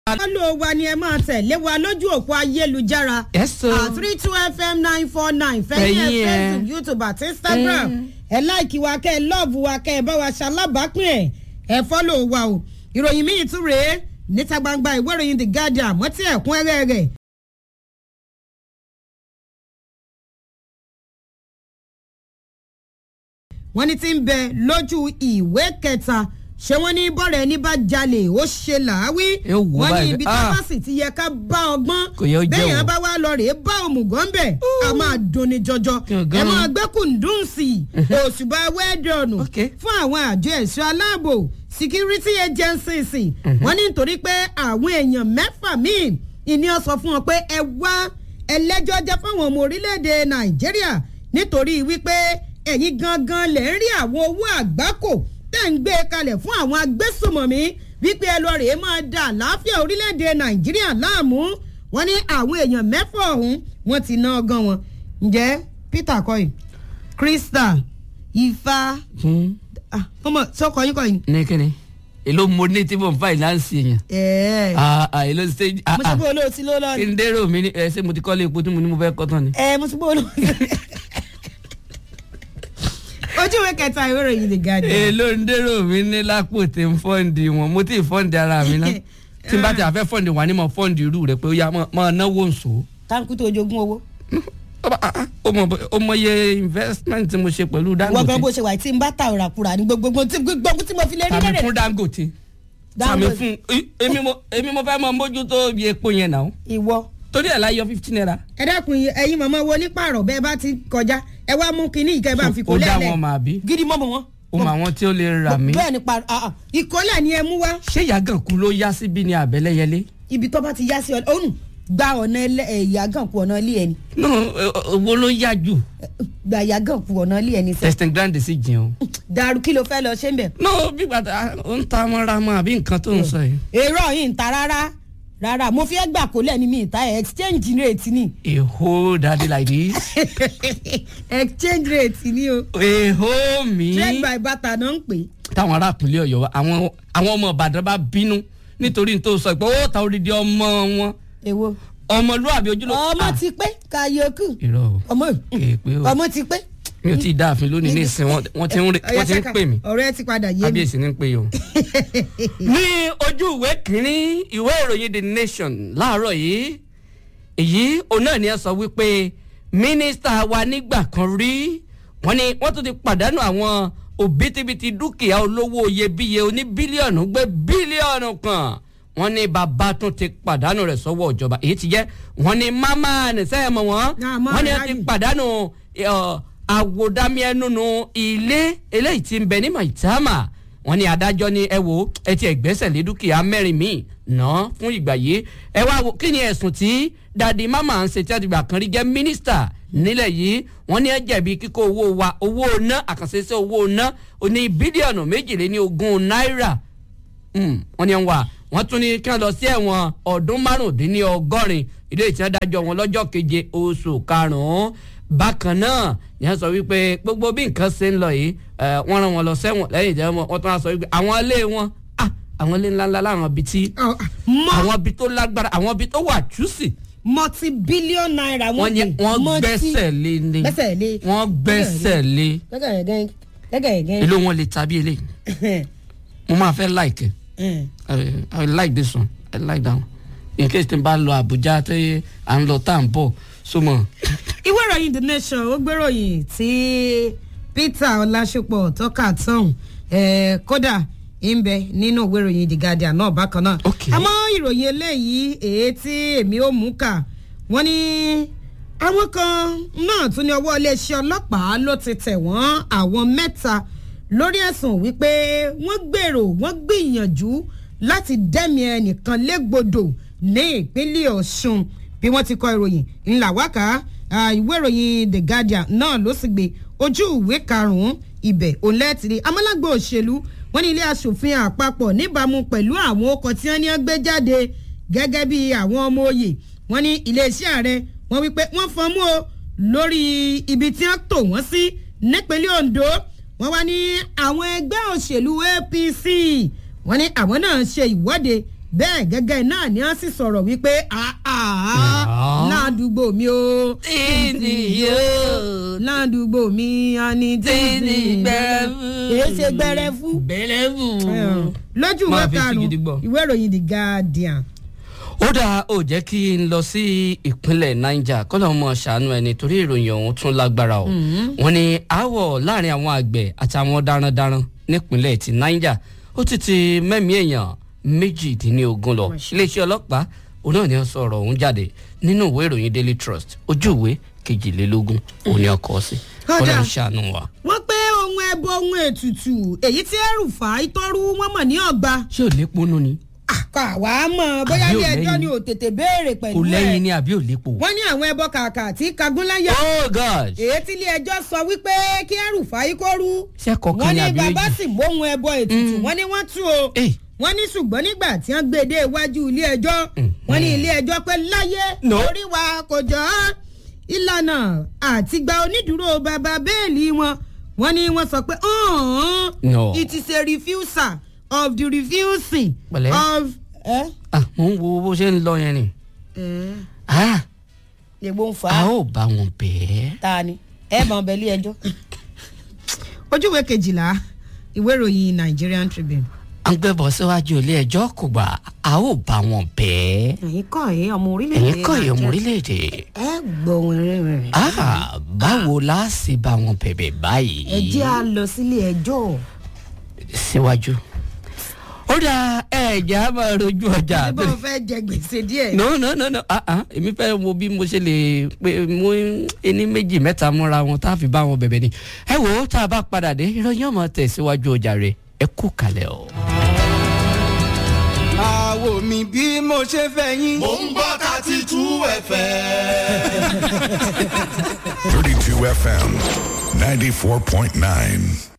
Fọ́lọ́ wa ni ẹ máa tẹ̀lé wa lójú òpó ayélujára. Yes, o. At three two FM nine four nine fẹ́yìn ẹ̀ Fẹ̀yìn ẹ̀. Facebook YouTube àti Instagram. Ẹ láìkí wa kẹ́ ẹ lọ́ọ̀bù wa kẹ́ ẹ bá wa ṣalábàápín ẹ̀. Ẹ fọ́lọ́ wa o. Ìròyìn míì tún rèé níta gbangba ìwé ìròyìn The Guardian wọ́n ti ẹ̀kúnrẹ́rẹ́ rẹ̀. wọ́n ní ti ń bẹ lójú ìwé kẹta ṣé wọ́n ní bọ́ọ̀rẹ̀ ẹni bá jalè ó ṣe làáwí Ẹ wò wọ́n ní báyìí. ibi tó Ah. bá sì ti yẹ ká bá ọgbọ́n Kò yẹ ó jẹ́ bẹ́ẹ̀ yẹn wọ̀. bá wá lọ rèé bá òmùgọ̀ ń bẹ̀ a máa dunni jọjọ Kí o gan. ẹ máa gbé kùndùn sí i òṣùbà wẹ́ẹ̀dọ̀nù Ok. fún àwọn àjọ ẹ̀ṣọ́ aláàbò security agencies wọ́n ní nítorí pé àwọn èèyàn mẹ́fà míì ìní ọ sọ fún wọn pé ẹ wá ẹlẹ́jọ́ jẹ́ fáwọn ọmọ orílẹ̀-èdè nàìjíríà nítorí wípé ẹ̀yin gangan lè ń rí àwọn owó àgbákò tẹ̀ ń gbé kalẹ̀ fún àwọn agbésùmọ̀mí wípé ẹ lọ rèé máa da àlàáfíà orílẹ̀-èdè nàìjíríà láàmú wọ́n ní àwọn èèyàn mẹ́fà ọ̀hún wọ́n ti ná ọgán wọn ǹjẹ́ peter kọ́yìn crystal ifá Hmm. ah ọmọ sọkọ yín kọyìn. ní kíni èló mo ní tí mo ń fáìnánsì yẹn ẹ Ah, ah, èló stage ah, mo sọ ah. pé olóòtí ló lọ kí ni. n dérò mi ní ẹ ṣé mo ti kọ́lé epo tí mo ní mo fẹ́ kọ́ tán ni. ẹ mo sọ pé olóòtí. ojú ìwé kẹta ìwé ìròyìn the guardian. èló ń dérò mi ní lápò tí ń fọ́ǹdì wọn mo ti fọ́ǹdì ara mi náà tí n bá ti àfẹ́ fọ́ǹdì wà ní mo fọ́ǹdì irú rẹ̀ pé ó yá máa náwó nsò. táǹkù tó jogún owó. ó mọ ó mọ iye investment tí mo ṣe pẹ̀lú wọ́n gan bó dangote ṣe wà tí n bá ta òràkúrà ní gbogbo tí gbogbo tí mo fi lè rí tàbí lẹ́rẹ̀. fún dangote tàbí Dangote. fún èmi mo èmi mo fẹ́ mọ mójútó bí epo yẹn náà ìwọ. torí ẹ̀ láyọ fifteen naira. ẹ dákun ẹyin màmá wo ní pààrọ̀ bẹ́ẹ̀ bá ti kọjá ẹ wá mú kinní ìkẹ́ bá ń fi kó ó dá lẹ́lẹ̀. wọn mà bí gidi mọ́ mọ́ wọn. ó mọ àwọn tí ó lè rà mí. bẹ́ẹ̀ ni pààrọ̀ ah, ah, ìkọ́lẹ̀ ni ẹ mú wá. ṣé yàgànkú ló yá síbí ní àbẹ́lẹ́yẹlé. ibi tó bá ti yá sí ọ òun gba ọ̀nà ẹlẹ́- ẹ̀, ìyàgànkù ọ̀nà ilé ẹni no owó ló yá jù gba ìyàgànkù ọ̀nà ilé ẹni sẹ́ testing grand sì jìn o. dàrú kí ló fẹ́ lọ ṣé ń bẹ̀. no bí gbàtà ó ń ta mọ́ra mọ́ àbí nǹkan tó ń sọ yìí. èrò yìí ń ta rárá rárá mo fi ẹ́ gbà kó lẹ́ni mi ìta ẹ̀ exchange rate ni a whole daddy like this. exchange rate ni o a whole mi. trade by barter náà ń pè é. táwọn ará ìpínlẹ̀ ọ̀yọ́ wa, àwọn àwọn ọmọ ìbàdàn bá bínú nítorí n tó sọ pé ó ta odidi ọmọ wọn èwo ọmọlúwàbí ojúlọ. ọmọ ti pé kàyókù irọ́ o ọmọ èèpé o ọmọ ti pé. mi ò tí ì dáàfin lónìí ní ìsìn wọn wọ́n ti ń re- wọ́n ti ń pè mí ọ̀rẹ́ ti padà yé mi. kábíyèsí ní ń pè yìí o. ní ojú ìwé kìíní ìwé ìròyìn the nation láàárọ̀ yìí èyí òun náà ni ẹ sọ wípé mínísítà wa nígbà kan rí wọ́n ní wọ́n tún ti pàdánù àwọn òbítíbitì dúkìá olówó iyebíye oní bílíọ̀nù gbé bílíọ̀nù kan wọ́n ní bàbá tún ti pàdánù rẹ̀ sọ́wọ́ ìjọba èyí ti jẹ́ wọ́n ní mámá nìṣẹ́ mọ̀ wọ́n Ah, máa wọ́n ní wọ́n ti ráyè. pàdánù ọ̀, àwòdámiẹ́nùnú ilé eléyìí tí ń bẹ ní maitama wọ́n ní adájọ́ ní ẹ wo ẹ ti ẹgbẹ́sẹ̀ lé dúkìá mẹ́rin míì ná fún ìgbà yìí ẹ wá wo kí ni ẹ̀sùn tí dadi mama ń ṣe tí a ti gbà kan rí jẹ́ mínísítà nílẹ̀ yìí wọ́n ní ẹ jẹ̀bi kíkó owó wa owó ná àkànṣe sí owó ná oní bílíọ̀nù méjìléní ogún náírà Mm, wọ́n ní wà wọ́n tún ní kí wọ́n lọ sí ẹ̀wọ̀n ọdún márùndínlọ́gọ́rin ilé ìtẹ́dájọ́ wọn lọ́jọ́ keje oṣù karùn-ún bákan náà ni wọ́n sọ wípé gbogbo bí nǹkan ṣe ń lọ yìí eh, wọ́n rán wọn lọ sẹ́wọ̀n lẹ́yìn ìjẹ́ wọn wọ́n tún wá sọ wípé àwọn ilé wọn ah, àwọn ilé ńláńlá láwọn ibi tí mọ àwọn ibi tó lágbára àwọn ibi tó wà jùsì multi billion naira wọ́n ní wọ́n gbẹ́sẹ̀ lé ní gbẹ́sẹ̀ lé wọ́n gbẹ́sẹ̀ lé gẹ́gẹ́ gẹ́gẹ́ èló wọn lè tàbí eléyìí mo máa fẹ́ like ẹ̀. I, I like this one. I like that one. In case tí n bá lọ Abuja tí à ń lọ tá à ń bọ̀ súnmọ́. ìwé ìròyìn the nation ó gbéròyìn tí peter ọlásùpọ̀ tọ́ka tán eh, kódà ń bẹ nínú ìwé ìròyìn the guardian náà bákan náà. Ok. àmọ́ ìròyìn eléyìí èyí tí èmi ò mú kà wọ́n ní àwọn kan náà tún ní ọwọ́ iléeṣẹ́ ọlọ́pàá ló ti tẹ̀ wọ́n àwọn mẹ́ta lórí ẹ̀sùn wípé wọ́n gbèrò wọ́n gbìyànjú láti dẹ́mi ẹnìkan légbodò ní ìpínlẹ̀ ọ̀ṣun bí wọ́n ti kọ ìròyìn ńlá wákà ah, ìwé ìròyìn the guardian náà ló sì gbé ojú ìwé karùn-ún ibẹ̀ òǹlẹ́tìrì amọ́lágbó òṣèlú wọ́n ní ilé asòfin àpapọ̀ níbàámu pẹ̀lú àwọn ọkọ̀ tí wọ́n ní gbé jáde gẹ́gẹ́ bí àwọn ọmọ òye wọ́n ní iléeṣẹ́ ààrẹ wọ́n wípé wọ́n fọ́n mú o lórí ibi tí wọ́n tò wọ́n sí nípínlẹ̀ ondo wọ́n wá ní àwọn ẹgbẹ́ òṣèlú apc wọ́n ní àwọn náà ṣe ìwọ́de bẹ́ẹ̀ gẹ́gẹ́ náà ni wọ́n sì sọ̀rọ̀ wípé àá ládùúgbò mi o Tíìnì yóò. ládùúgbò mi a ní tíìnì gbẹrẹfu. èé ṣe gbẹrẹfu bẹ́lẹ́bù. lójú ìwé Máa fi sí gidi karùn-ún gbọ́. ìwé ìròyìn the guardian ó dáa ó jẹ́ kí n lọ sí ìpínlẹ̀ niger kọ́lọ́ mọ̀ ṣàánú ẹni torí ìròyìn ọ̀hún tún lágbára o wọ́n ní aáwọ̀ láàrin àwọn àgbẹ̀ àtàwọn darandaran nípínlẹ̀ ti niger ó ti ti mẹ́mí èèyàn méjìdínlógún lọ iléeṣẹ́ ọlọ́pàá òun náà ni wọ́n sọ ọ̀rọ̀ ọ̀hún jáde nínú ìwé ìròyìn daily trust ojú ìwé kejìlélógún òun ni ọkọ̀ sí Ó kọ́lọ́ dáa. ń ṣàánú wa. wọ́n pé ohun ẹbọ ohun ètùtù èyí tí ẹrùfà ìtọ́rú wọn mọ̀ ní ọgbà ṣé ò léponú ni àkọ́ àwa mọ̀ bóyá Àbí ò ilé ẹjọ́ lẹ́yìn? ni ò tètè béèrè kò pẹ̀lú lẹ́yìn ẹ̀ ni àbí ò lépo. wọ́n ní àwọn ẹbọ kàkà tí kagúnláyà oh god èyí tí ilé ẹjọ́ sọ wípé kí ẹrùfà ìkọ́rú ṣẹ́kọ̀ọ́ kan wọ́n ní ní àbí bàbá méjì. sì móhun ẹbọ ètùtù wọ́n ní wọ́n tú o Eh. wọ́n ní ṣùgbọ́n nígbà tí wọ́n gbé e dé iwájú ilé ẹjọ́ wọ́n ní ilé ẹjọ́ pé láyé No. orí wa kò jọ ọ́ ìlànà àtìgbà onídùúró bàbá bẹ́ẹ̀lì wọn wọ́n ní wọ́n sọ pé ọ̀hún No. it is a refusal of the refusing Pẹ̀lẹ́. of. ẹ ah mo ń wo bó ṣe ń lọ yẹn ni. ẹ ah ègbó ń fa a ó bá wọn bẹ́ẹ̀. ta ni ẹ bá wọn bẹ ilé ẹjọ́. ojúwe kejìlá ìwé ìròyìn Nigerian Tribune. à ń gbẹ́bọ̀ síwájú ilé ẹjọ́ kò gbà a ó bá wọn bẹ́ẹ̀. ẹ̀yin kọ́ ẹ̀yin ọmọ orílẹ̀-èdè ẹ̀yin kọ́ ìyẹn ọmọ orílẹ̀-èdè. ẹ gbóhùn rìnrìn. ah báwo la ṣe bá wọn bẹ̀bẹ̀ báyìí. ẹ jẹ́ à lọ sílé ẹjọ́. síwájú. ó dá ẹ̀jẹ̀ á máa rojú ọjà. bó o fẹ́ jẹ gbèsè díẹ̀. no no no no ah ah èmi fẹ́ wo bí mo ṣe lè pe mú ẹni méjì mẹ́ta múra wọn tá a fi bá wọn bẹ̀bẹ̀ ni. ẹ wo tá a bá padà dé ìròyìn ọmọ tẹ̀síwájú ọjà rẹ̀ ẹ kú kalẹ̀ o. àwo mi bí mo ṣe fẹ́ yín. Mo ń gbọ́ thirty two FM. 32 FM 94.9.